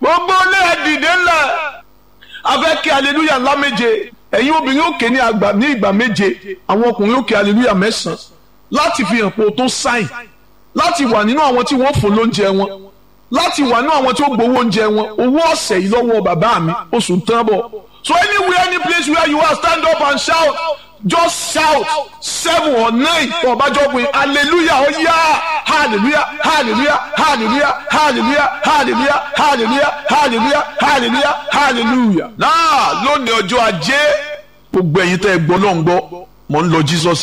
gbogbo ilé ẹ dìde ńlẹ̀ afẹ́ kí aleluya ńlá méje ẹ̀yin obìnrin òkè ní àgbà ní ìgbà méje àwọn ọkùnrin òkè aleluya mẹ́sàn-án láti fi hàn pé o tó sáìn láti wà nínú àwọn tí wọ́n fún lóúnjẹ wọn láti wà nínú àwọn tí ó gbowó oúnjẹ wọn owó ọ̀sẹ̀ yìí lọ́wọ́ bàbá mi oṣù ń tán bọ̀ so anywhere any place where you are stand up and shout just shout seven or nine for ọbàjọ́ pé hallelujah ó yá hallelujah hallelujah hallelujah hallelujah hallelujah hallelujah hallelujah hallelujah hallelujah. náà lónìí ọjọ́ ajé gbogbo ẹ̀yin tẹ́ ẹ gbọ́ ló ń gbọ́ mò ń lọ Jesus